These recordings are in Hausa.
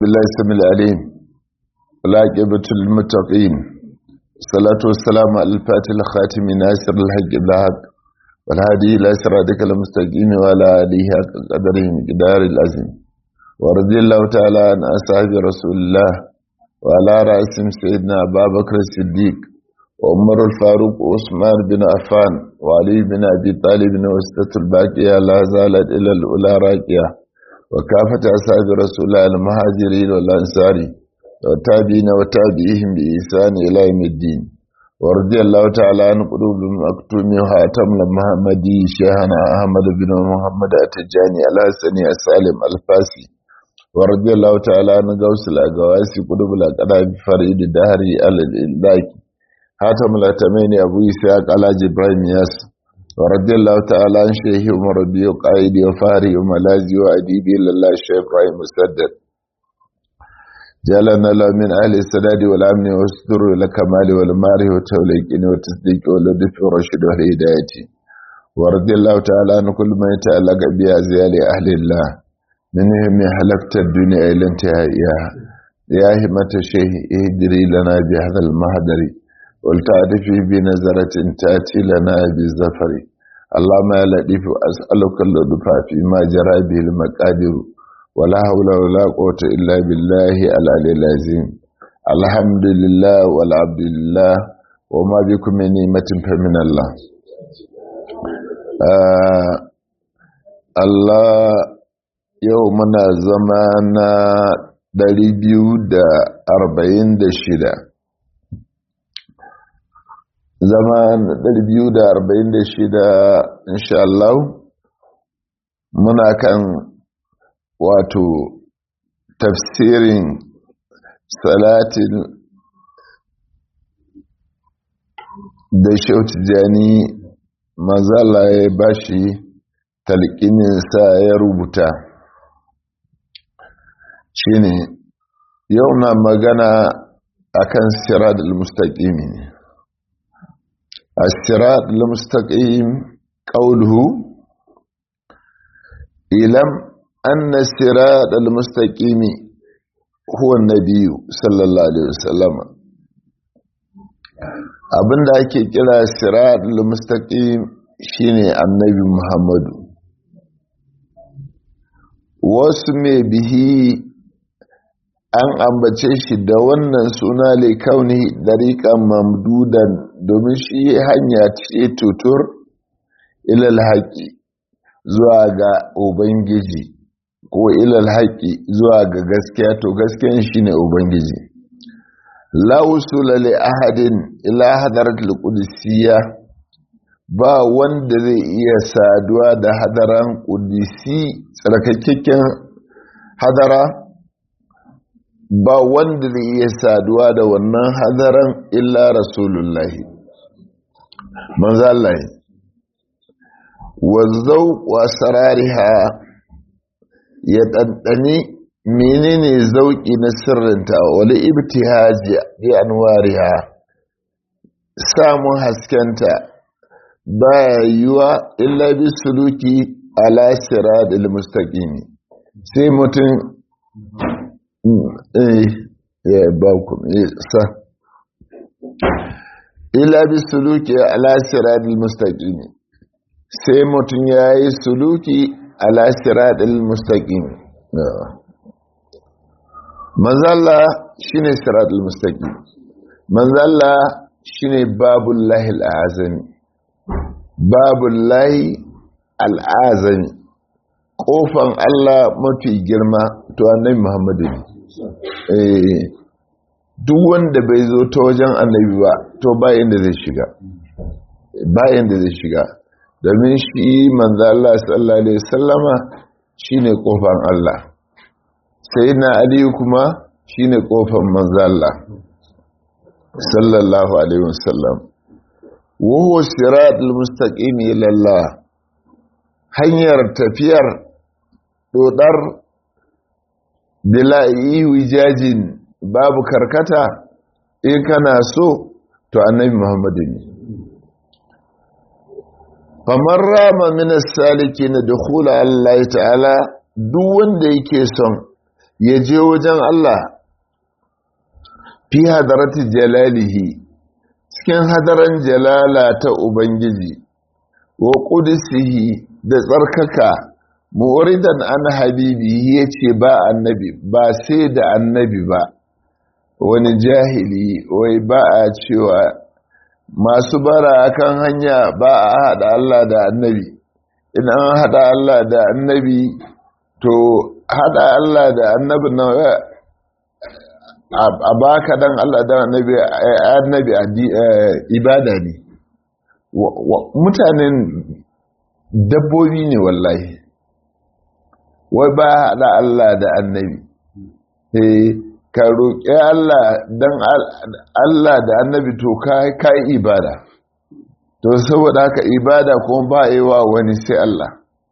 بالله السميع العليم والعاقبة للمتقين الصلاة والسلام على الفاتح الخاتم ناصر الحق بالحق والهادي إلى صراطك المستقيم وعلى آله حق قدره مقدار العظيم ورضي الله تعالى عن أصحاب رسول الله وعلى رأسهم سيدنا أبا بكر الصديق وعمر الفاروق وعثمان بن عفان وعلي بن أبي طالب وستة الباقية لا زالت إلى الأولى راكية وكافة أصحاب رسول الله المهاجرين والأنصار والتابعين وتابعيهم بإحسان إلى يوم الدين ورضي الله تعالى عن قلوب المكتوم وهاتم المحمدي شيخنا أحمد بن محمد التجاني الحسني السالم الفاسي ورضي الله تعالى عن غوث الأقواسي قلوب الأقراب فريد الدهري على الإلاكي هاتم الأتمين أبو إسحاق على جبرائيل ياسر ورضي الله تعالى عن شيخ عمر ربي وقائدي وفاري وملازي وأديبي لله الشيخ إبراهيم مسدد جعلنا له من أهل السداد والأمن والستر والكمال والماره والتوليقين والتصديق واللطف والرشد والهداية ورضي الله تعالى عن كل ما يتعلق بأزيال أهل الله منهم حلقت الدنيا إلى انتهائها يا همة الشيخ اهدري لنا بهذا المهدر ولتعرفي بنظرة تأتي لنا بالزفر اللهم يا لطيف أسألك اللطف فيما جرى به المقادير ولا حول ولا قوة إلا بالله العلي العظيم الحمد لله والعبد لله وما بكم من نعمة فمن الله آه الله يومنا زمانا 246 zama 246 insha Allah muna kan wato tafsirin salatin da shautu jani mazala ya bashi talqininsa ya rubuta shine yau na magana akan sirat al-mustaqimi ne الصراط المستقيم قوله إلم أن الصراط المستقيم هو النبي صلى الله عليه وسلم abinda ake kira sirat al-mustaqim shine annabi Muhammadu wasu mai bihi an ambace shi da wannan suna kauni dariƙan mamdudan domin shi hanya ce tutur ilal haƙi zuwa ga ubangiji ko ilal haƙi zuwa ga gaskiya to gaskiyan shi ne ubangiji lausula li ahadin ila hadaratul qudusiyya ba wanda zai iya saduwa da hadaran qudsi tsarkakakken hadara ba wanda zai iya saduwa da wannan hadaran illa rasulullahi manzalahi wazzau wa sarariha ya ɗanɗani menene zauƙi na sirrinta wani ibtihaji bi anwariha samun haskenta baya yiwa illa bi suluki ala siradil mustaqimi sai mutum ya ba ku sa ila bi suluki ala siratil mustaqim sai mutum yayi suluki ala siratil mustaqim manzalla shine siratil mustaqim manzalla shine babul lahil azami babul lahi al azami kofan Allah mafi girma to annabi Muhammadu ne duk wanda bai zo ta wajen annabi ba to bayan da zai shiga bayan da zai shiga domin shi manzo Allah sallallahu alaihi wasallama shine kofan Allah sayyidina Ali kuma shine kofan manzo Allah sallallahu alaihi wasallam wa huwa siratul mustaqim ila Allah hanyar tafiyar dodar bila wijajin babu karkata in kana so to annabi muhammadu ne famar rama minas saliki na dukula Allah ta'ala duk wanda yake son ya je wajen Allah fi hadarati jalalihi cikin hadaran jalala ta ubangiji wa qudsihi da tsarkaka mu'ridan an habibi yace ba annabi ba sai da annabi ba wani jahili wai ba a cewa masu bara akan hanya ba a hada Allah da annabi in an hada Allah da annabi to hada Allah da annabi na a baka dan Allah da annabi annabi ibada ne mutanen dabbobi ne wallahi wai ba hada Allah da annabi eh ka roƙi Allah dan Allah da annabi to kai ibada to saboda haka ibada kuma ba yi wa wani sai Allah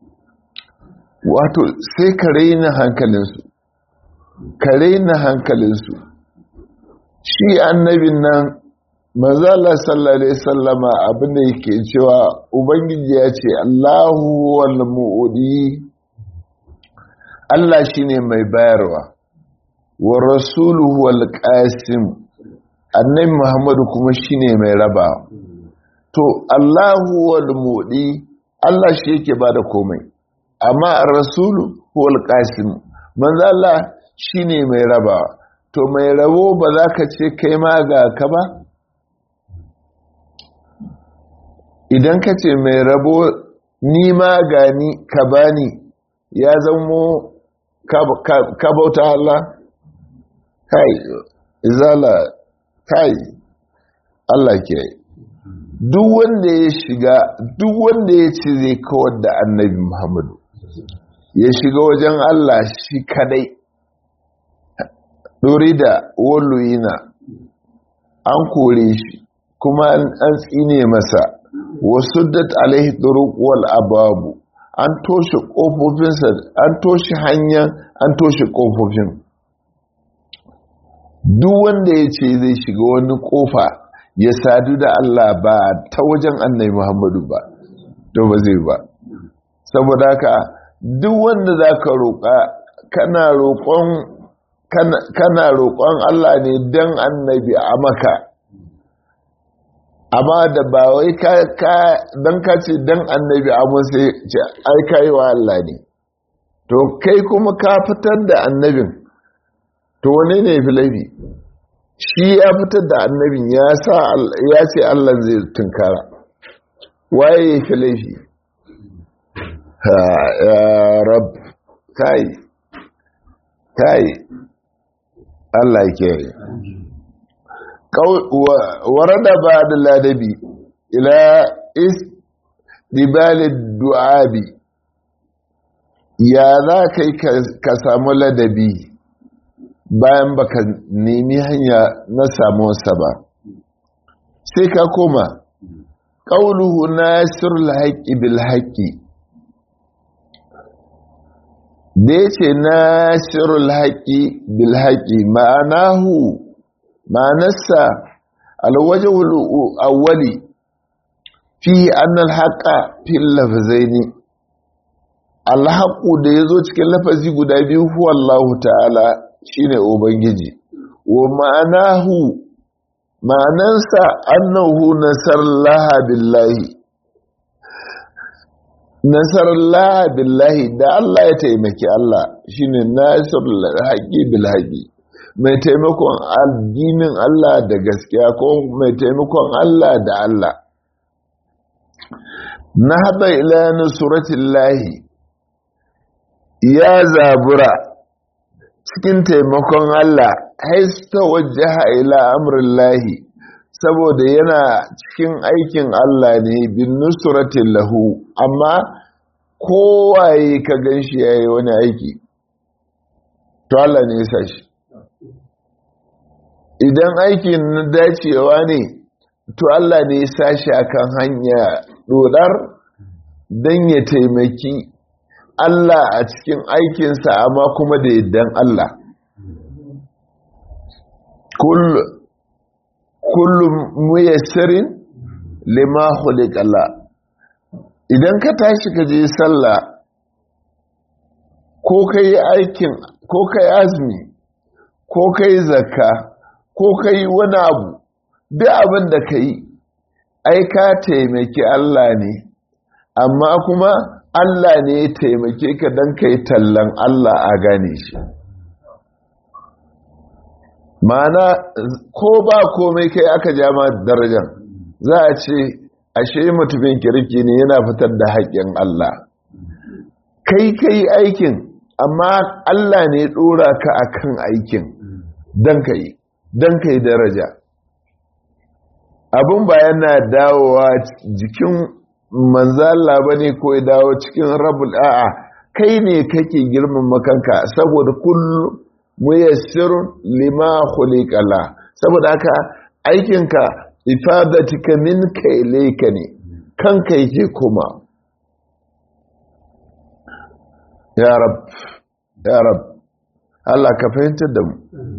wato sai ka raina hankalinsu ka raina hankalinsu shi annabin nan mazala sallallahu alaihi sallama abinda yake cewa ubangiji ya ce Allahu wal mu'udi Allah shine mai bayarwa wa rasuluhu wal qasim annabi Muhammadu kuma shine mai rabawa to Allahu wal mudi Allah shi yake bada komai amma ar-rasulu huwal qasim manzo Allah shine mai rabawa to mai rabo ba za ka ce kai ma ga ka ba idan ka ce mai rabo ni ma gani ka bani ya zamo ka bauta Allah kai izala kai Allah ke duk wanda ya shiga duk wanda ya ce zai kawar da annabi Muhammadu ya shiga wajen Allah shi kadai dori da walluyina an kore shi kuma an tsine masa wasu dat alaihi turuq wal ababu an toshe kofofinsa an toshe hanyar an toshe kofofin duk wanda ya ce zai shiga wani kofa ya sadu da Allah ba ta wajen annai Muhammadu ba to ba zai ba saboda haka duk wanda za ka roƙa kana roƙon kana roƙon Allah ne don annabi a maka amma da ba wai ka don ka ce don annabi a sai ce ai ka yi wa Allah ne to kai kuma ka fitar da annabin to wane ne fi laifi shi ya fitar da annabin ya sa ya ce Allah zai tunkara waye ya fi laifi ha ya rab kai kai Allah ke warada ba da ladabi ila is dibalid du'abi ya za kai ka samu ladabi bayan baka nemi hanya na samuwarsa ba sai ka koma ƙauluhu nasirul haƙƙi bil haƙƙi da ya ce nasirul haƙƙi bil haƙƙi ma'anahu ma'anarsa alwajahul awwali fi annal haƙa fil lafazaini alhaƙu da ya zo cikin lafazi guda biyu huwa Allah ta'ala shine ubangiji wa ma'anahu ma'anansa annahu nasarallaha billahi nasarallaha billahi da Allah ya taimaki Allah shine nasarul haqi bil haqi mai taimakon addinin Allah da gaskiya ko mai taimakon Allah da Allah na haɗa ila nusratillahi ya zabura cikin taimakon Allah haista wajaha ila amrillahi saboda yana cikin aikin Allah ne bin nusratin lahu amma kowaye ka ganshi yayi wani aiki to Allah ne ya shi idan aikin na dacewa ne to Allah ne ya sashi akan hanya dodar don ya taimaki Allah a cikin aikinsa amma kuma da yaddan Allah. Kullum muyassarin lima Allah. Idan ka tashi ka je sallah ko ka yi aikin ko kai azumi ko kai zakka ko kai wani abu duk abin da ka yi ai ka taimaki Allah ne amma kuma Allah ne ya taimake ka don ka yi tallan Allah a gane shi mana ko ba komai kai aka jama darajar za a ce ashe mutumin kirki ne yana fitar da haƙƙin Allah kai kai aikin amma Allah ne ɗora ka akan aikin don ka yi don ka yi daraja abin ba yana dawowa jikin manzala ba ne ko ya dawo cikin rabul a'a kai ne kake girman makanka saboda kullum muyassirun lima khuliqala saboda haka aikinka ifadatika minka ilayka ne kanka yake kuma ya rab ya rab Allah ka fahimtar da mu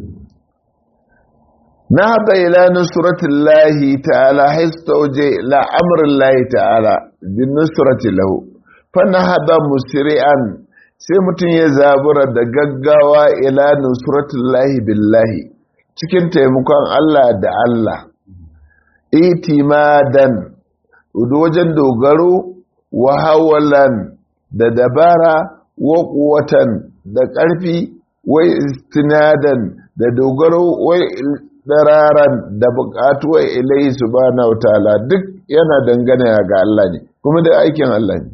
نهض إلى نصرة الله تعالى حيث توجه إلى أمر الله تعالى بالنصرة له فنهض مسرعا sai mutum ya zabura da gaggawa ila nusratullahi billahi cikin taimakon Allah da Allah itimadan wajen dogaro wa hawalan da dabara wa kuwatan da ƙarfi wai istinadan da dogaro wai dararan da buƙatuwar ilai subhanahu ta'ala duk yana dangane ga Allah ne kuma da aikin Allah ne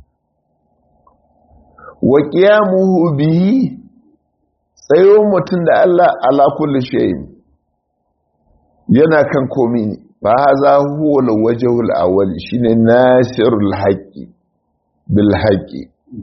wa qiyamuhu bihi tsayo mutum da Allah ala kulli shay'in yana kan komi ne fa haza huwa al-wajhul awwal shine nasirul haqqi bil haqqi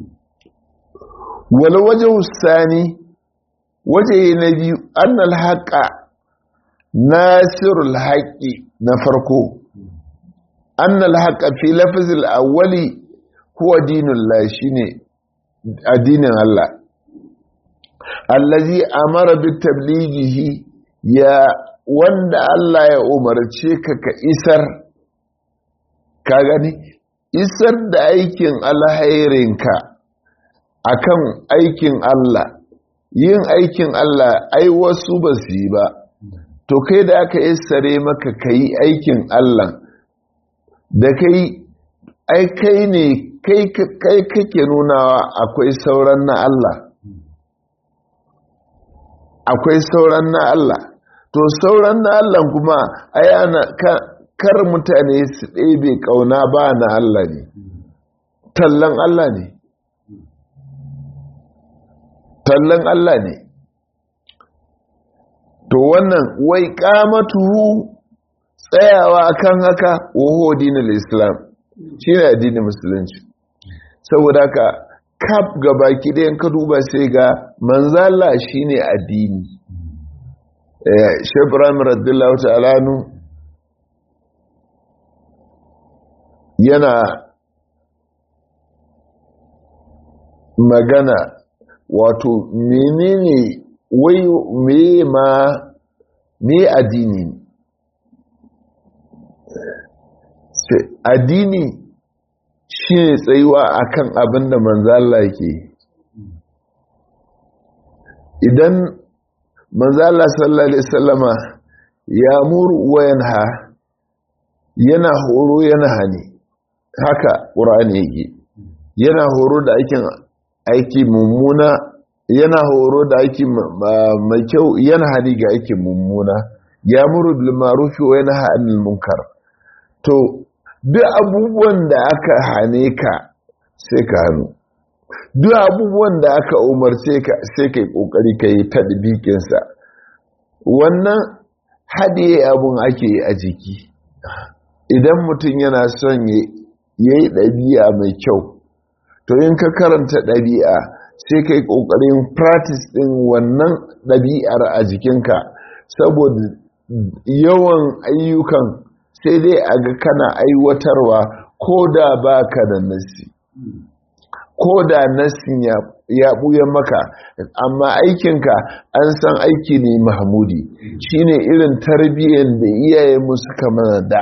wal wajhu sani waje na biyu annal haqqa nasirul haqqi na farko annal haqqa fi lafzil awwali huwa dinullah shine addinin Allah allazi amara bi tablighihi ya wanda Allah ya umarce ka ka isar ka gani isar da aikin alhairinka akan aikin Allah yin aikin Allah ai wasu ba su yi ba to kai da aka isare maka ka yi aikin Allah da kai ai kai ne kai kake nunawa akwai sauran na Allah akwai sauran na Allah to sauran na Allah kuma ai ana kar mutane su ɗebe ƙauna ba na Allah ne tallan Allah ne tallan Allah ne to wannan wai kamatuhu tsayawa kan haka waho dinin islam shi ne addinin musulunci saboda haka kaf gaba kidayen ka duba sai ga manzala shi ne addini shebram radiyallahu ta'alanu yana magana wato menene wai me ma me addini addini shi ne tsayuwa akan abin da manzala ke idan manzala sallallahu alaihi sallama ya muru wayan ha yana horo yana hani haka ƙura'ani yake yana horo da aikin aiki mummuna yana horo da aiki mai kyau yana hani ga aikin mummuna ya muru bil ma'ruf wa yanha 'anil munkar to duk abubuwan da aka hane ka sai ka hannu duk abubuwan da aka umarce ka sai ka yi ƙoƙari ka yi tadbikinsa wannan haɗe abun ake a jiki idan mutum yana son ya yi ɗabi'a mai kyau to in ka karanta ɗabi'a sai ka yi ƙoƙarin practice ɗin wannan ɗabi'ar a jikinka saboda yawan ayyukan sai dai a ga kana aiwatarwa ko da ba ka da nasi ko da nasin ya ɓuya maka amma aikinka an san aiki ne mahmudi shine irin tarbiyyar da iyaye musu kama da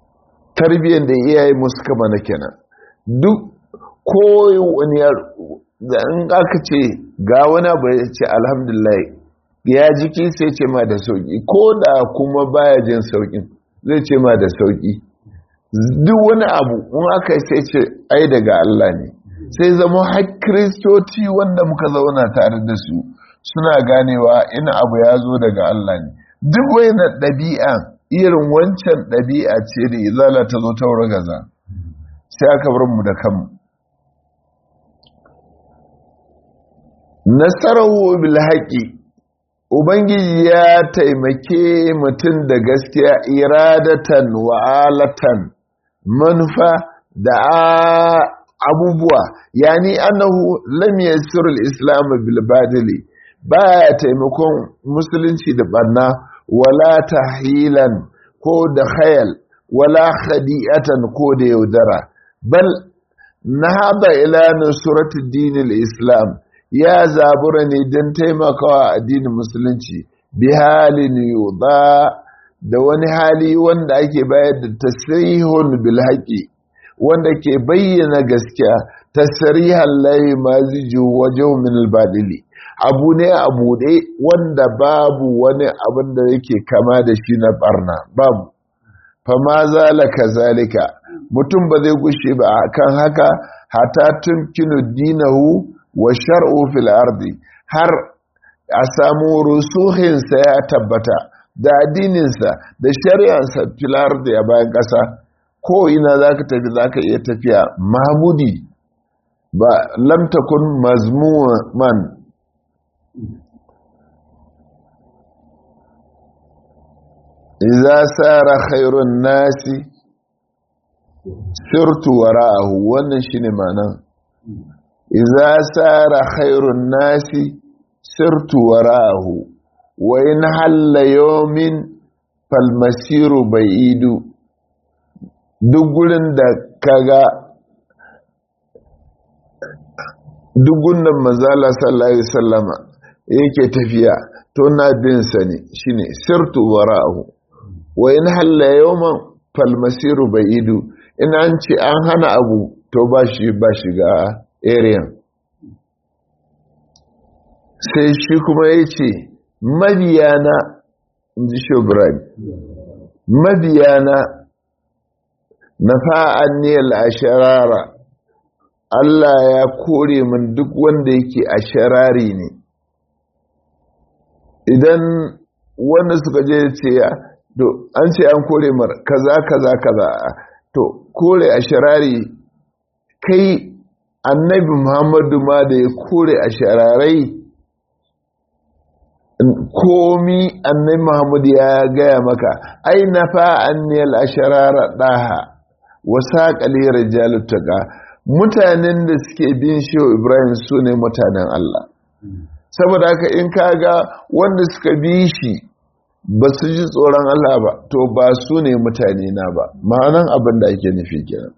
tarbiyyar da iyaye musu kama na kenan duk wani da in aka ce ga wani abu ya ce alhamdulillah ya jiki sai ce ma da sauki ko da kuma baya jin saukin zai ce ma da sauki duk wani abu in aka sai ce ai daga Allah ne sai zama har kristoci wanda muka zauna tare da su suna ganewa ina abu ya zo daga Allah ne duk wani ɗabi'a irin wancan ɗabi'a ce da izala ta zo ta gaza sai aka bar mu da kanmu nasarahu bil haƙi ubangiji ya taimake mutum da gaskiya iradatan wa'alatan manufa da abubuwa yani annahu lam yassir al-islam bil badili baya taimakon musulunci da barna wala tahilan ko da khayal wala khadi'atan ko da yaudara bal nahaba ila nusrati dinil islam ya zabura ne don taimakawa addinin musulunci bi halin yuda da wani hali wanda ake bayar da tasrihun bil haqi wanda ke bayyana gaskiya tasrihan layi maziju wajen min al abu ne a buɗe wanda babu wani abin da yake kama da shi na barna babu fama zalaka zalika mutum ba zai gushe ba kan haka hata tumkinu dinahu wa shar'u fil ardi har a samu rusuhinsa ya tabbata da addininsa da shari'ansa fil ardi a bayan ƙasa ko ina zaka tafi zaka iya tafiya mahmudi ba lam takun mazmuman idza sara khairun nasi sirtu wara'ahu wannan shine ma'anar idza sara khairun nasi sirtu wara'ahu wa in halla yawmin fal masiru ba'idu duk gurin da kaga duk gunnan manzala sallallahu alaihi wasallama yake tafiya to na bin sa ne shine sirtu wara'ahu wa in halla yawman fal masiru ba'idu in an ce an hana abu to ba shi ba shiga area sai shi kuma ya ce mabiyana ji shobran mabiyana na fa'an ne al'asharara Allah ya kore min duk wanda yake a sharari ne idan wanda suka je ce ya to an ce an kore mar kaza kaza kaza to kore a sharari kai annabi muhammadu ma da ya kore a shararai komi annabi muhammadu ya gaya maka ai na fa'anniyar a sharara ɗaha wasa ƙalir jalutaka mutanen da suke bin shehu ibrahim su ne mutanen allah saboda haka in kaga wanda suka bi shi ba su ji tsoron Allah ba to ba su ne mutane na ba ma'anan abin da ake nufi kenan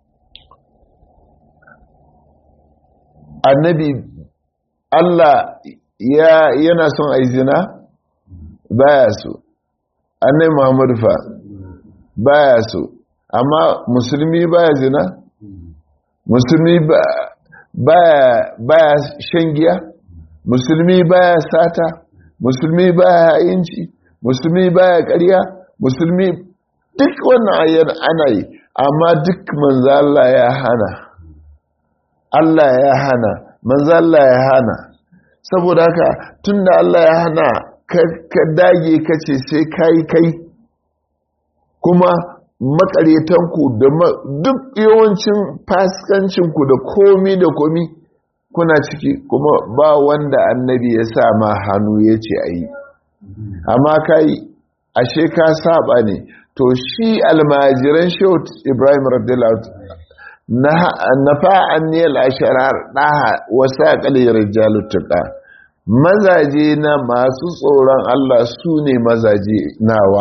annabi Allah ya yana son a zina baya so annabi Muhammadu fa baya so amma musulmi baya zina musulmi baya baya shan giya musulmi baya sata musulmi baya inci musulmi baya ƙarya musulmi duk wannan ayyar ana yi amma duk manzo Allah ya hana Allah ya hana manzo Allah ya hana saboda haka tunda Allah ya hana ka dage kace sai kai kai kuma makaretanku da duk yawancin fasikancinku da komi da komi kuna ciki kuma ba wanda annabi ya sa ma hannu ya ce a yi amma kai ashe ka saba ne to shi almajiran shot ibrahim radiyallahu na fa'an ne al'asharar ɗaha wasa ƙaliyar jalutuka mazaje na masu tsoron Allah su ne mazaje nawa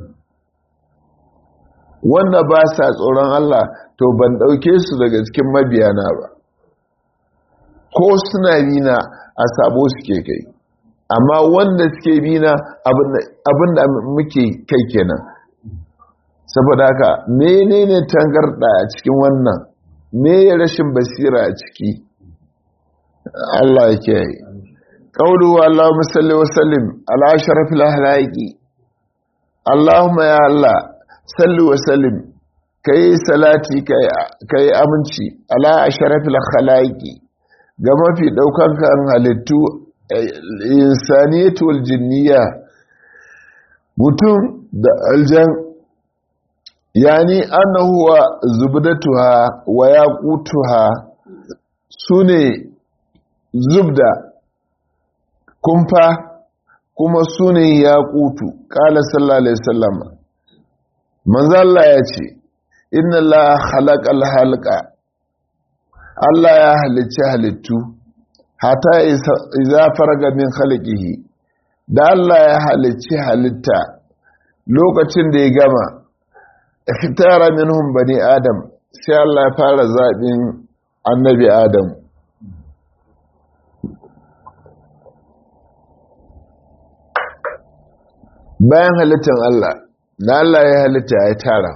wanda ba sa tsoron Allah to ban ɗauke su daga cikin mabiyana ba ko suna bina a sabo suke kai amma wanda suke bina abinda muke kai kenan saboda haka menene tangarda a cikin wannan me rashin basira a ciki Allah ya kiyaye qawlu Allahumma salli wa sallim ala ashrafil ahlaqi Allahumma ya Allah salli wa sallim kai salati kai aminci ala ashrafil khalaqi ga mafi daukan kan halittu insaniyatu wal jinniya mutum da aljan yani annahu wa zubdatuha wa yaqutuha sune zubda kumfa kuma sune yaqutu qala sallallahu alaihi wasallam manzo Allah ya ce inna la khalaqal halqa Allah ya halicci halittu hata iza farga min khalqihi da Allah ya halicci halitta lokacin da ya gama ikhtara minhum bani adam sai Allah ya fara zabin annabi adam bayan halittar Allah na Allah ya halitta ya tara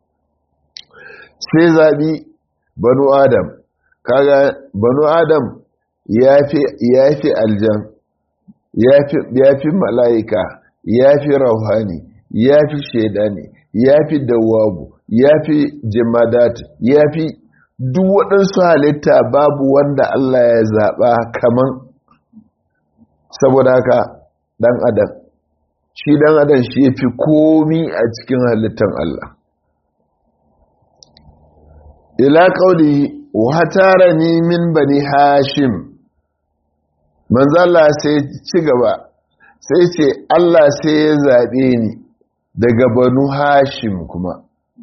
sai zabi banu adam kaga banu adam ya fi aljan ya fi mala'ika ya fi rauhani ya fi shaidani ya fi dawabu ya fi jimadat ya fi duk waɗansu halitta babu wanda Allah ya zaɓa kaman saboda haka ɗan adam shi ɗan adam shi ya fi komi a cikin halittan Allah ila ƙauli watara ni min bani hashim manzala sai ci gaba sai ce Allah sai ya zaɓe ni daga banu hashim kuma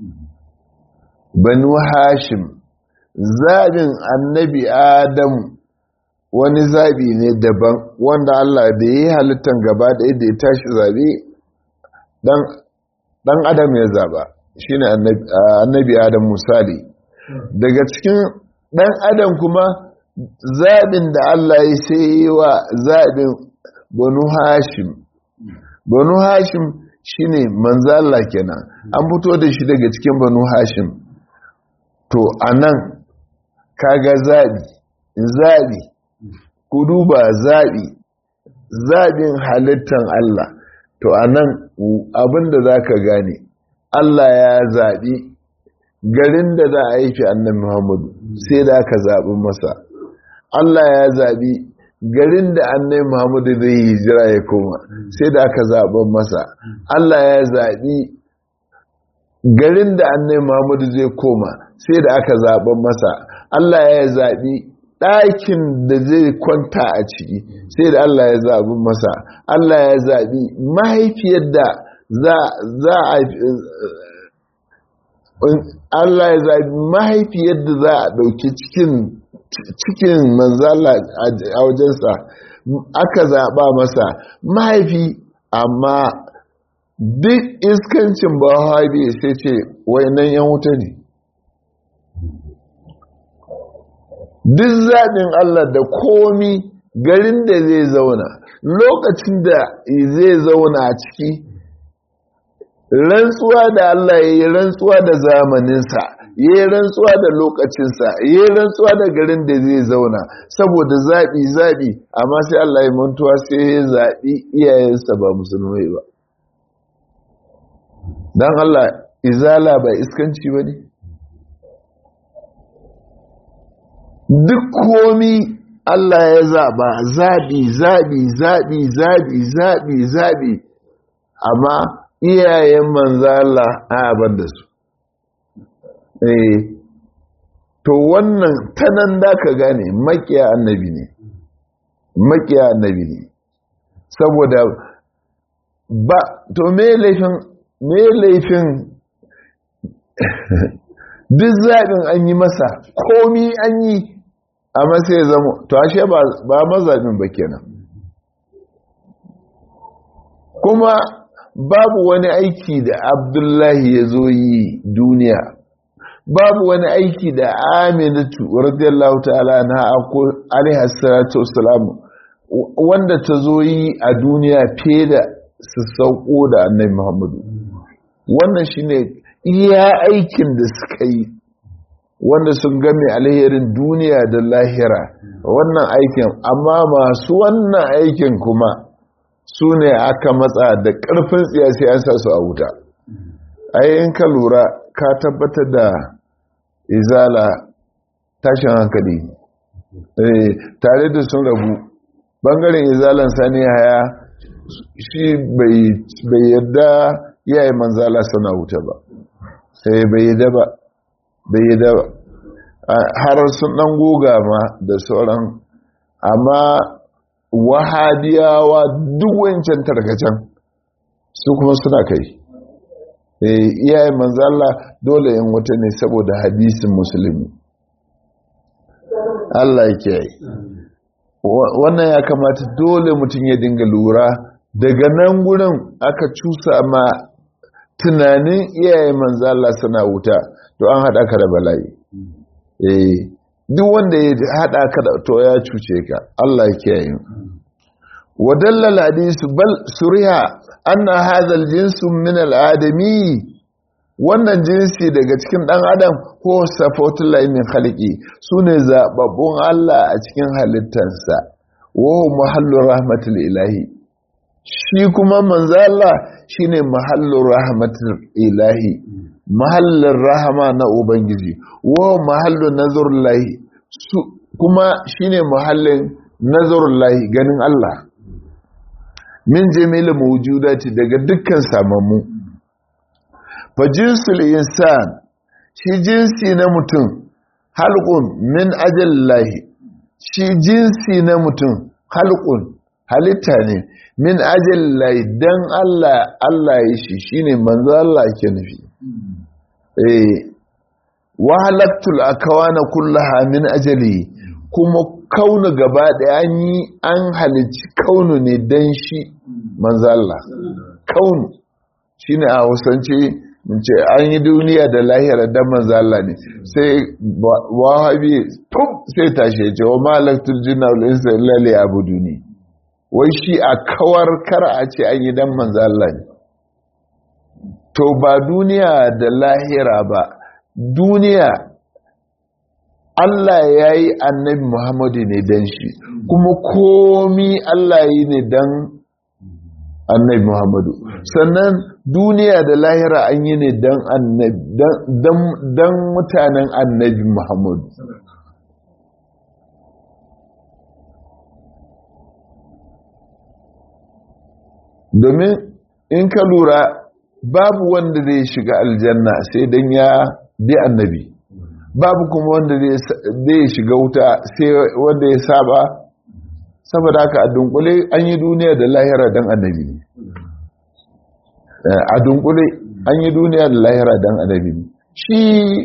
banu hashim zaɓin annabi adamu wani zaɓi ne daban wanda Allah da ya yi halittar gaba ɗaya da ya tashi zaɓe ɗan adam ya zaɓa shi ne annabi adam misali daga cikin ɗan adam kuma zaɓin da Allah ya sai yi wa zaɓin banu hashim banu hashim shi ne manzala kenan an fito da shi daga cikin banu hashim to a nan kaga zaɓi zaɓi ku duba zaɓi zaɓin halittan Allah to a nan abinda za ka gane Allah ya zaɓi garin da za a haifi annan Muhammadu sai da aka zaɓi masa Allah ya zaɓi garin da annan Muhammadu zai yi hijira ya koma sai da aka zaɓi masa Allah ya zaɓi garin da annan Muhammadu zai koma sai da aka zaɓi masa Allah ya zaɓi ɗakin da zai kwanta a ciki sai da Allah ya zaɓi masa Allah ya zaɓi mahaifiyar da za a Allah ya zaɓi mahaifiyar da za a ɗauki cikin cikin manzala a wajensa aka zaɓa masa mahaifi amma duk iskancin bahabi sai ce nan yan wuta ne duk zaɓin Allah da komi garin da zai zauna lokacin da zai zauna a ciki rantsuwa da Allah ya yi rantsuwa da zamaninsa ya yi rantsuwa da lokacinsa ya yi rantsuwa da garin da zai zauna saboda zaɓi zaɓi amma sai Allah ya mantuwa sai ya zaɓi iyayensa ba musulmai ba don Allah izala ba iskanci ba ne duk komi Allah ya zaɓa zaɓi zaɓi zaɓi zaɓi zaɓi zaɓi amma iyayen manzala a abar da su eh to wannan tanan da ka gane makiya annabi ne makiya annabi ne saboda ba to me laifin me laifin duk zaɓin an yi masa komi an yi amma sai ya zama to ashe ba mazaɓin ba kenan kuma babu wani aiki da abdullahi ya zo yi duniya babu wani aiki da aminatu radiyallahu ta'ala na ako alaihissalatu wassalamu wanda ta zo yi a duniya fiye da su sauko da annabi muhammadu wannan shine iya aikin da suka yi wanda sun game alherin duniya da lahira wannan aikin amma masu wannan aikin kuma su ne aka matsa da ƙarfin siyasi an sa su a wuta ayin ka lura ka tabbatar da izala tashin hankali tare da sun rabu bangaren izalan sani haya shi bai yadda yayi manzala suna wuta ba sai bai yadda ba bai yadda ba har sun dan goga ma da sauran amma wahadiyawa duk wancan tarkacen su kuma suna kai iyayen manzala dole yin wuta ne saboda hadisin musulmi Allah ke yi wannan ya kamata dole mutum ya dinga lura daga nan gurin aka cusa ma tunanin iyayen manzala suna wuta to an haɗa ka da bala'i eh duk wanda ya haɗa ka da to ya cuce ka Allah ke yi wadallal hadisu bal suriha anna hadha aljinsu min aladami wannan jinsi daga cikin dan adam ko safatullahi min khaliqi sune zababbun Allah a cikin halittarsa wa mahallur rahmatul ilahi shi kuma manzo Allah shine mahallur rahmatul ilahi mahallin rahama na ubangiji wa mahallun nazarullahi kuma shine mahallin nazarullahi ganin Allah min jami'il mawjudati daga dukkan samamu fa jinsul insan shi jinsi na mutum halqun min ajallahi shi jinsi na mutum halqun halitta ne min ajallahi dan Allah Allah ya shi shine manzo Allah ke nufi eh wa halaktul akawana kullaha min ajali kuma kaunu gaba ɗaya an yi an halicci kaunu ne don shi manzalla kaunu shi ne a hausance ce an yi duniya da lahira don manzalla ne sai wahabi pum sai tashe ce wa malaktul jina ulinsa lalle abu duni wai shi a kawar kar a ce an yi don manzalla ne to ba duniya da lahira ba duniya Allah ya yi annabi Muhammadu ne don shi kuma komi Allah yi ne don annabi Muhammadu sannan duniya da lahira an yi ne don mutanen annabi Muhammadu domin in ka lura babu wanda zai shiga aljanna sai don ya bi annabi babu kuma wanda zai shiga wuta sai wanda ya saba saboda haka a dunkule an yi duniya da lahira don annabi a dunkule an yi duniya da lahira don annabi shi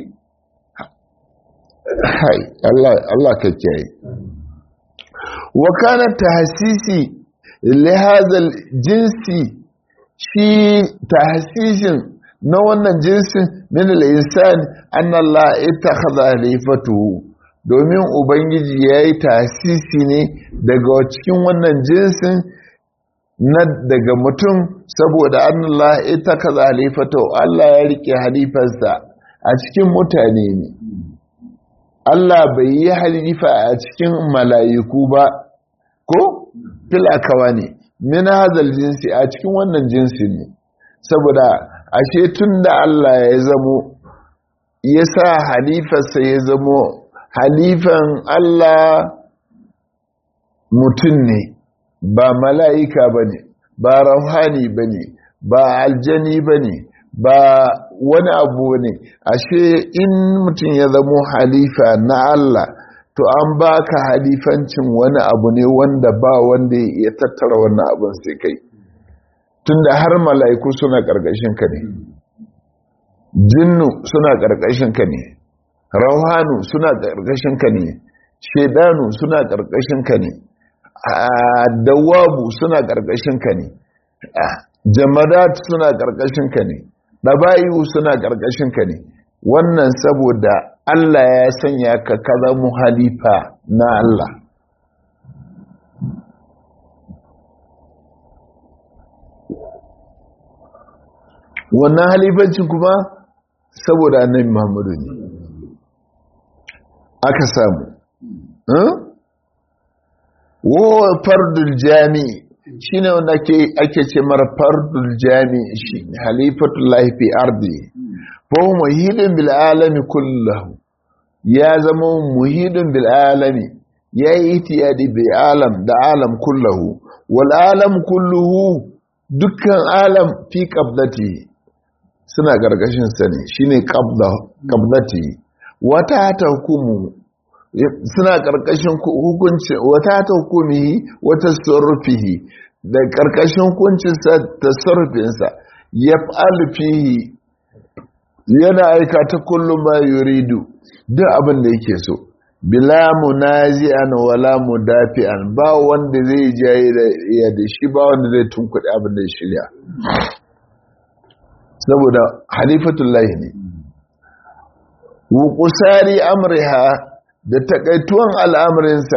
hai Allah ka kiyaye wa kana tahsisi lihazal jinsi shi tahsisin na wannan jinsin min al-insan anna Allah ittakhadha khalifatuhu domin ubangiji yayi tasisi ne daga cikin wannan jinsin na daga mutum saboda anna Allah ittakhadha khalifatuhu Allah ya rike halifarsa a cikin mutane ne Allah bai yi halifa a cikin mala'iku ba ko filakawa ne min hadal jinsi a cikin wannan jinsin ne saboda ashe tun da Allah ya zamo ya sa halifarsa ya zamo halifan Allah mutum ne ba mala'ika ba ne ba rauhani ba ne ba aljani ba ne ba wani abu ne ashe in mutum ya zamo halifa na Allah to an baka halifancin wani abu ne wanda ba wanda ya tattara wannan abin sai kai tunda har mala'iku suna ƙarƙashin ka ne jinnu suna ƙarƙashin ka ne rauhanu suna ƙarƙashin ka ne shedanu suna ƙarƙashin ka ne dawabu suna ƙarƙashin ka ne jamadat suna ƙarƙashin ka ne ɗaba'iyu suna ƙarƙashin ka ne wannan saboda Allah ya sanya ka kaza mu halifa na Allah wannan halifancin kuma saboda annabi Muhammadu ne aka samu wo fardul jami'i shine wanda ake ce mara fardul jami'i shi halifatullahi fi ardi fa muhidin bil alami kullahu ya zama muhidin bil alami ya yi itiyadi bil alam da alam kullahu wal alam kulluhu dukkan alam fi qabdati suna gargashin sa ne shine qabda qabdati wata ta hukumu suna karkashin hukunci wata ta hukumi wata sarfihi da karkashin hukuncin sa tasarrufin sa yaf'al fihi yana aikata kullum ma yuridu duk abin da yake so bila munazi'an wala mudafi'an ba wanda zai jaye da ya da shi ba wanda zai tunkuɗe abin da ya shirya saboda halifatullahi ne wukusari amriha da takaituwan al'amarinsa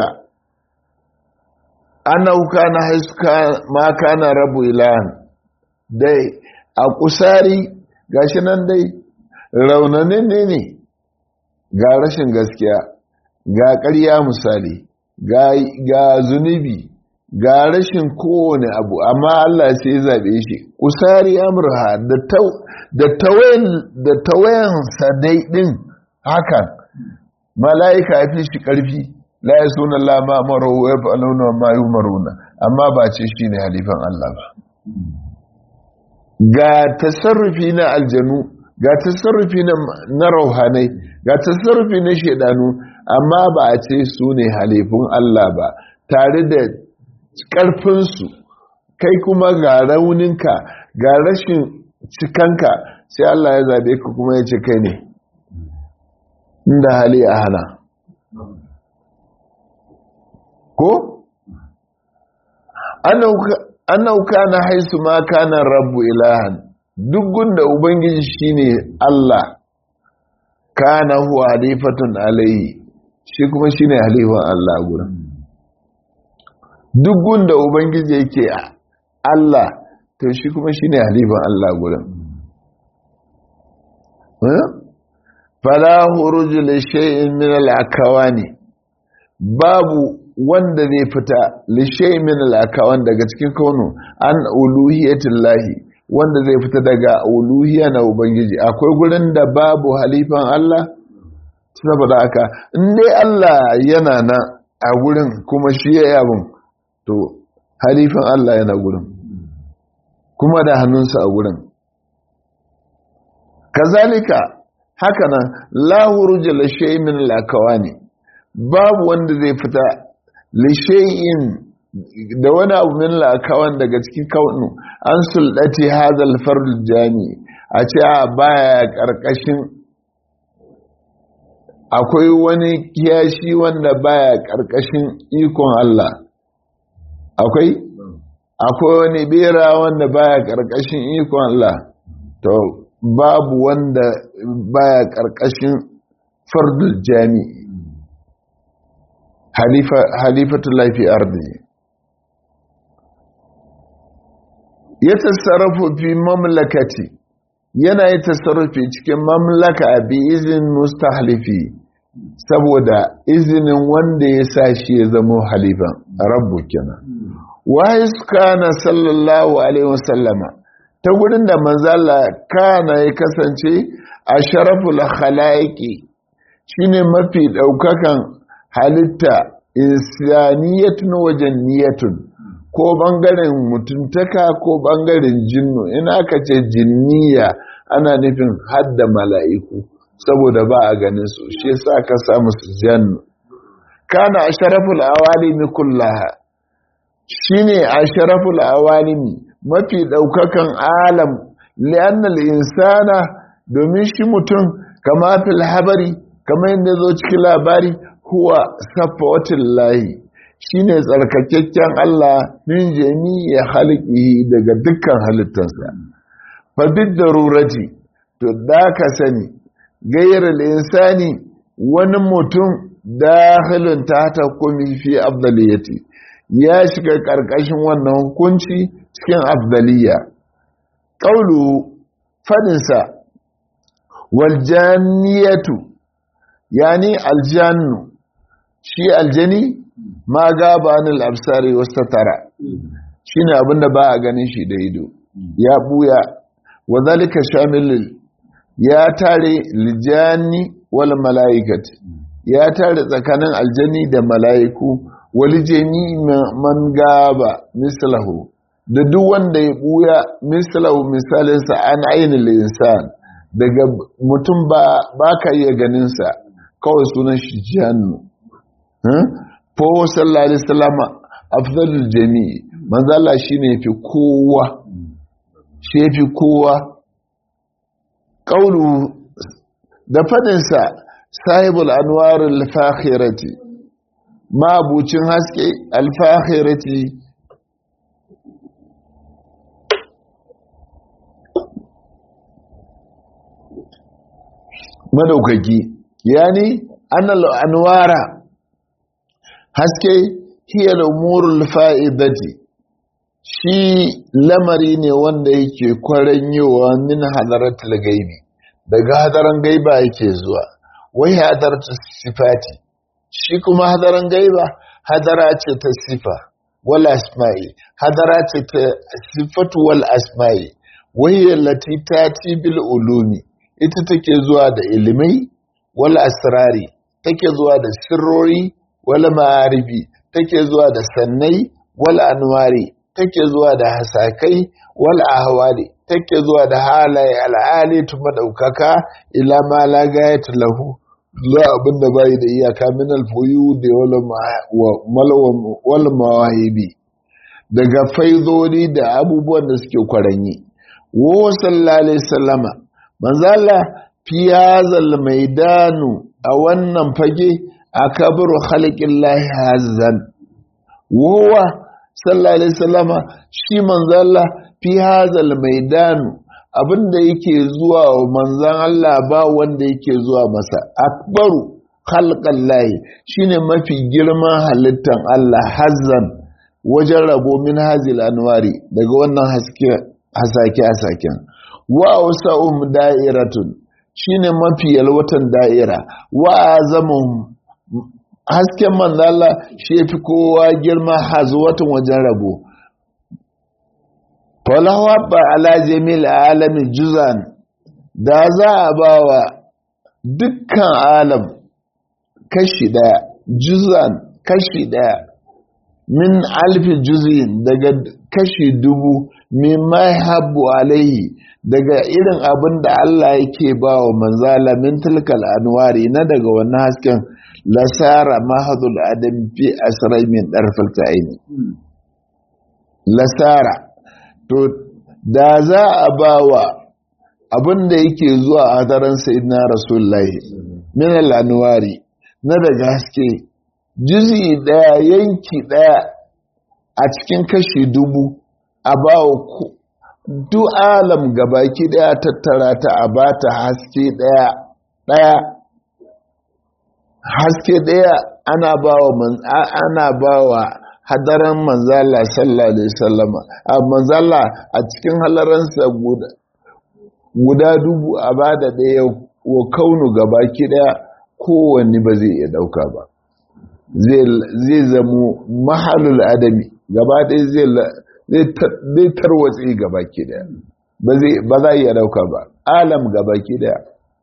anauka na haiska ma kana rabu ilahan dai a kusari gashi nan dai raunanin ne ne ga rashin gaskiya ga ƙarya misali ga zunubi ga rashin kowane abu amma Allah sai ya zaɓe shi kusari amurha da tawayen sadai ɗin hakan mala'ika ya fi shi ƙarfi la ya suna lama maro ya fi alauna ma yi maruna amma ba ce shi ne halifan Allah ba ga tasarrufi na aljanu ga tasarrufi na rauhanai ga tasarrufi na shaidanu amma ba a ce su ne halifin Allah ba tare da ƙarfinsu kai kuma ga rauninka ga rashin cikanka sai Allah ya zaɓe ka kuma ya ce kai ne inda hali a hana ko? annauka na haisu ma kanan rabu ilahan duk gunda ubangiji shine Allah kana huwa halifatun alayhi shi kuma shine halifan Allah gurin duk gunda ubangiji yake Allah to shi kuma shine halifan Allah gurin fala huruju li shay'in min al-akawani babu wanda zai fita li shay'in min al-akawan daga cikin kaunu an uluhiyatillahi wanda zai fita daga uluhiya na ubangiji akwai gurin da babu halifan Allah saboda haka in dai Allah yana nan a gurin kuma shi ya yabin to halifan Allah yana gurin kuma da hannunsa a gurin kazalika haka nan lahuruja lashai min lakawani babu wanda zai fita lashai'in da wani abu min lakawan daga cikin kaunu an sulɗati hadal fardul jami a ce a baya ƙarƙashin akwai wani kiyashi wanda baya ƙarƙashin ikon Allah akwai akwai wani bera wanda baya ƙarƙashin ikon Allah to babu wanda baya ƙarƙashin fardul jami halifatu laifi ardi ya tasarrafu fi mamlakati yana yi tasarrufi cikin mamlaka bi izin mustahlifi saboda izinin wanda ya sa shi ya zama halifan rabbu kenan wa kana sallallahu alaihi wasallama ta gurin da manzala kana ya kasance a sharaful khalaiki shine mafi daukakan halitta insaniyatun wajen niyatun ko bangaren mutuntaka ko bangaren jinnu in aka ce jinniya ana nufin hadda mala'iku saboda ba a ganin su shi yasa ka samu su jannu kana asharaful awalimi kullaha shine asharaful awalimi mafi daukakan alam li'annal insana domin shi mutum kama fil habari kamar yadda zo cikin labari huwa safawatin lahi shine tsarkakakken Allah min jami'i haliqihi daga dukkan halittarsa fa bid darurati to da ka sani gairar insani wani mutum dakhilun ta kumi fi afdaliyati ya shiga karkashin wannan hukunci cikin afdaliya qaulu fadinsa wal janniyatu yani aljannu shi aljani ma gaba anil absari wastatara shine abinda ba a ganin shi da ido ya buya wa zalika shamil ya tare lijani wal malaikati ya tare tsakanin aljani da mala'iku wali jami man gaba mislahu da duk wanda ya buya mislahu misalinsa an ainihin insan daga mutum ba ka iya ganinsa kawai sunan shi jannu fawo sallallahu alaihi salama afdalul jami'i manzala shi ne fi kowa shi fi kowa ƙaunu da fadinsa sahibul anwar al-fakhirati mabucin haske al-fakhirati madaukaki yani annal anwara haske hiya al-umurul fa'idati shi lamari ne wanda yake kwaranyowa min hadaratul gaibi daga hadaran gaiba yake zuwa wai hadaratu sifati shi kuma hadaran gaiba hadara ce ta sifa wal asma'i hadara ce ta sifatu wal asma'i wai lati tati bil ulumi ita take zuwa da ilimai wal asrari take zuwa da sirrori wal ma'arifi take zuwa da sannai wal anwari take zuwa da hasakai wal ahwali take zuwa da halaye al'ali tu madaukaka ila ma la gayat lahu zuwa abinda bai da iyaka min al-fuyu da wal mawahibi daga faidodi da abubuwan da suke kwaranyi wa sallallahu alaihi wasallama manzala fi hazal maidanu a wannan fage akabru khalqillahi hazan wa sallallahu alaihi wasallama shi manzala fi hazal maidanu abinda yake zuwa wa manzan Allah ba wanda yake zuwa masa akbaru khalqallahi shine mafi girman halittan Allah hazan wajen rabo min hazil anwari daga wannan haske hasake hasaken wa wasa'um da'iratun shine mafi yalwatan da'ira wa azamuhum hasken manzala shi fi kowa girma hazuwatun wajen rabo falawa ba ala jamil alamin juzan da za a ba wa dukkan alam kashi daya juzan kashi daya min alfi juzin daga kashi dubu min mai habbu alaihi daga irin abin da Allah yake ba wa manzala min tilkal anwari na daga wannan hasken lasara mahadul adam fi asrai min darfal ta'ini lasara to da za a ba wa abin da yake zuwa a daren sayyidina rasulullahi min al-anwari na daga haske juzi daya yanki daya a cikin kashi dubu a ba wa duk alam gabaki daya tattara ta a ba ta haske daya daya haske daya ana ba wa ana ba wa hadaran manzala sallallahu alaihi wasallama a manzala a cikin halaransa guda guda dubu a ba da daya wa kaunu gabaki daya kowanne ba zai iya dauka ba zai zamo mahalul adami gaba ɗaya zai tarwatse gaba ke daya ba za iya dauka ba alam gaba ke daya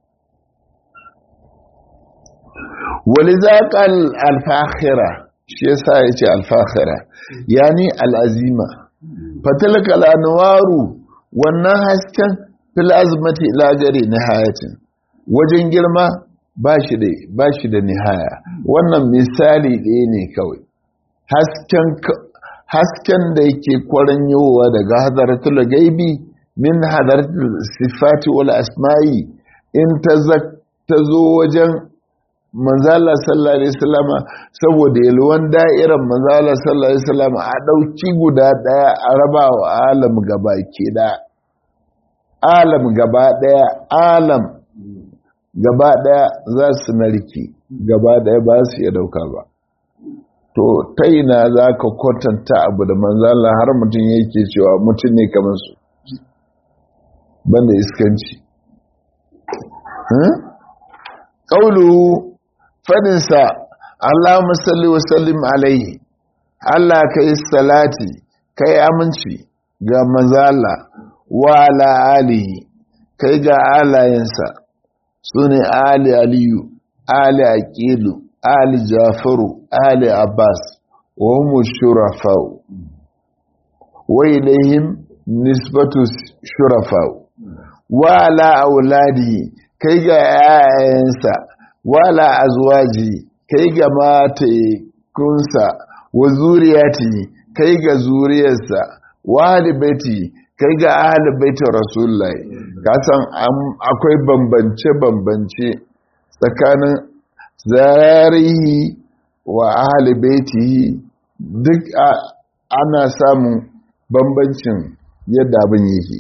wani zaƙal alfahira shi yasa ya ce alfahira yani al'azima fatalaka al'anwaru wannan hasken filazmati lagare na hayatin wajen girma ba shi da ba shi da nihaya wannan misali ɗaya ne kawai hasken hasken da yake kwaranyowa daga hadaratul gaibi min hadaratul sifati wal asma'i in ta ta zo wajen manzala sallallahu alaihi wasallam saboda yalwan da'irar manzala sallallahu alaihi wasallam a dauki guda daya a raba wa alam gaba ke da alam gaba daya alam gaba ɗaya za su narki gaba ɗaya ba su iya dauka ba to ta ina za ka kwatanta abu da manzala har mutum yake cewa mutum ne kamar su banda iskanci ƙaulu fadinsa Allahumma salli wa sallim alaihi Allah kai salati kai aminci ga manzala wa ala alihi kai ga alayensa sune ali aliyu ali aqilu ali jafaru ali abbas wa hum shurafa wa ilayhim nisbatu shurafa wa ala auladihi kai ga yayansa wa ala azwaji kai ga matekunsa wa zuriyati kai ga zuriyarsa wa ahli baiti kai ga ahli baitin rasulullahi kasan akwai bambance bambance tsakanin zarihi wa ahli baiti duk ana samun bambancin yadda abin yake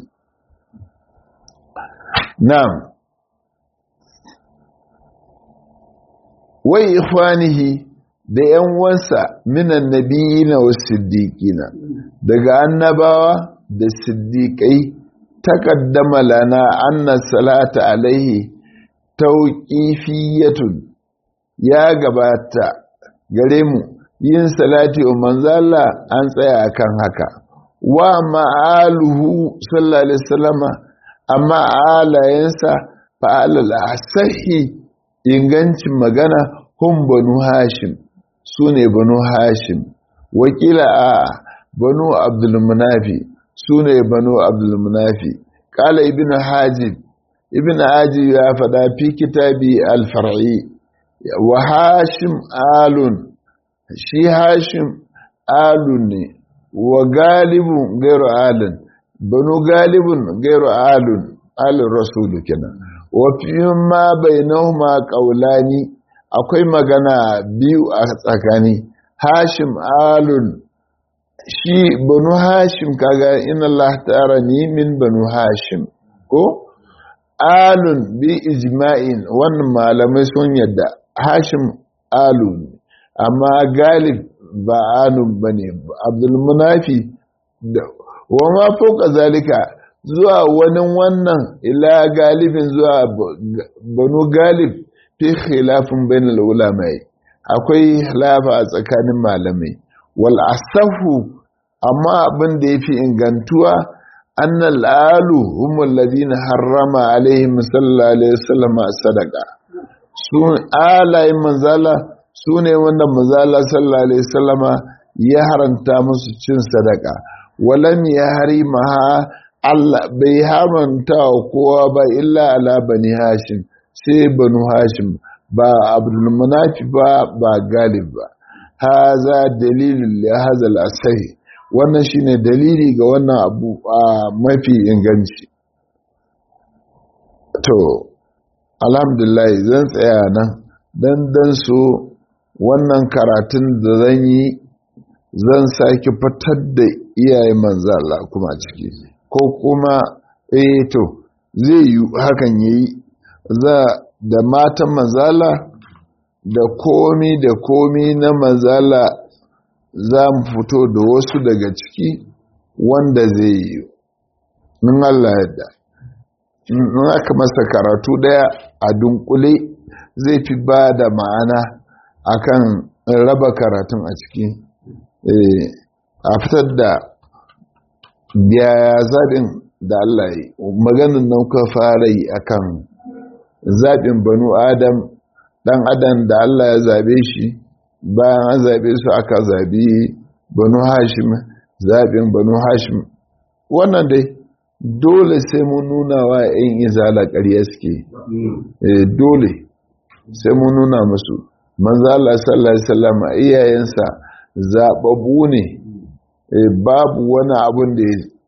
na'am wai ikhwanihi da ‘yan wansa minan nabiyina wa siddiƙina daga annabawa da siddiƙai takaddama lana anna salata alaihi tauƙifiyatun ya gabata gare mu yin salati wa manzala an tsaya akan haka wa ma'aluhu sallallahu alaihi wasallama amma alayensa fa'alal asahi ingancin magana hun banu hashim su ne banu hashim wakila a banu abdulmunafi su ne banu abdulmunafi kala ibn hajib ibn hajib ya faɗa fi kitabi alfar'i wa hashim alun shi hashim alun ne wa galibun gairu alun banu galibun gairu alun alun rasulu kenan wa fi ma bainahuma qaulani akwai magana biyu a tsakani hashim alun shi banu hashim kaga inna Allah ta'ala ni min banu hashim ko alun bi ijma'in wannan malamai sun yadda hashim alun amma galib ba alun bane abdul munafi wa ma fauka zalika zuwa wani wannan ila galibin zuwa banu galib fi khilafin bainal ulamai akwai khilafa a tsakanin malamai wal asahu amma abin da yafi ingantuwa annal alu humul ladina harrama alaihim sallallahu alaihi wasallam sadaqa sun alayin manzala sune wanda manzala sallallahu alaihi wasallama ya haranta musu cin sadaka walam ya harimaha Allah bai haramta wa kowa ba illa ala bani hashim sai banu hashim ba abdulmunafi ba ba galib ba haza dalilin li haza al-asahi wannan shine dalili ga wannan abu a mafi inganci to alhamdulillah zan tsaya nan dan dan so wannan karatun da zan yi zan sake fitar da iyaye manzo Allah kuma ciki ko kuma eh to zai yi hakan yayi za da matan mazala da komi da komi na mazala za mu fito da wasu daga ciki wanda zai yi in Allah yadda in aka masa karatu daya a dunkule zai fi ba da ma'ana akan raba karatun a ciki a fitar da biya zaɓin da Allah yi maganin nan ka fara yi akan zaɓin banu adam ɗan adam da Allah ya zaɓe shi bayan an zaɓe su aka zaɓi banu hashim zaɓin banu hashim wannan dai dole sai mun nuna wa ‘yan izala ƙarya suke dole sai mun nuna musu manzo Allah sallallahu alaihi wasallam iyayensa zaɓaɓɓu ne babu wani abun da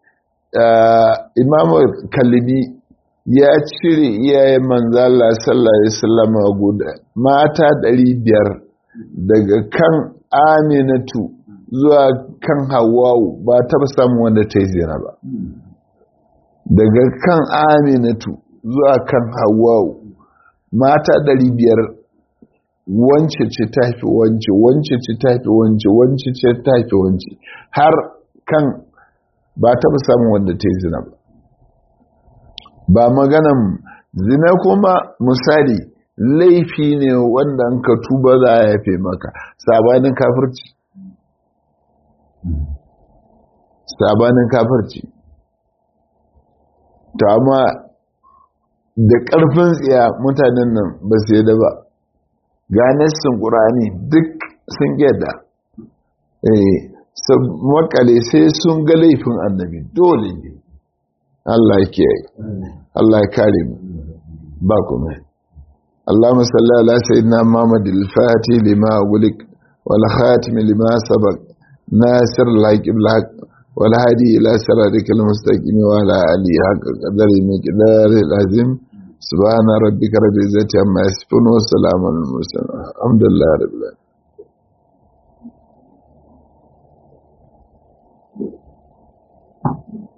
imamu kalibi ya cire iyayen manzala sallallahu alaihi wasallam guda mata 500 daga kan aminatu zuwa kan hawawu ba ta samun wanda ta yi zina ba daga kan aminatu zuwa kan hawawu mata 500 wance ce ta fi wance wance ce ta fi wance wance ce ta fi wance har kan ba ta samun wanda ta yi zina ba ba maganan zina kuma misali laifi ne wanda an ka tuba za a yafe maka sabanin kafirci sabanin kafirci ta amma da ƙarfin tsiya mutanen nan ba su yada ba ganessin ƙurani duk sun gyada makale sai sun ga laifin annabi dole ne Allah ya kiyaye Allah ya kare mu ba kuma اللهم صل على سيدنا محمد الفاتح لما أغلق والخاتم لما سبق ناصر الحق بالحق والهادي إلى صراطك المستقيم وعلى آله حق قدر مقدار العظيم سبحان ربك رب العزة عما يصفون وسلام على المرسلين الحمد لله رب العالمين Thank you.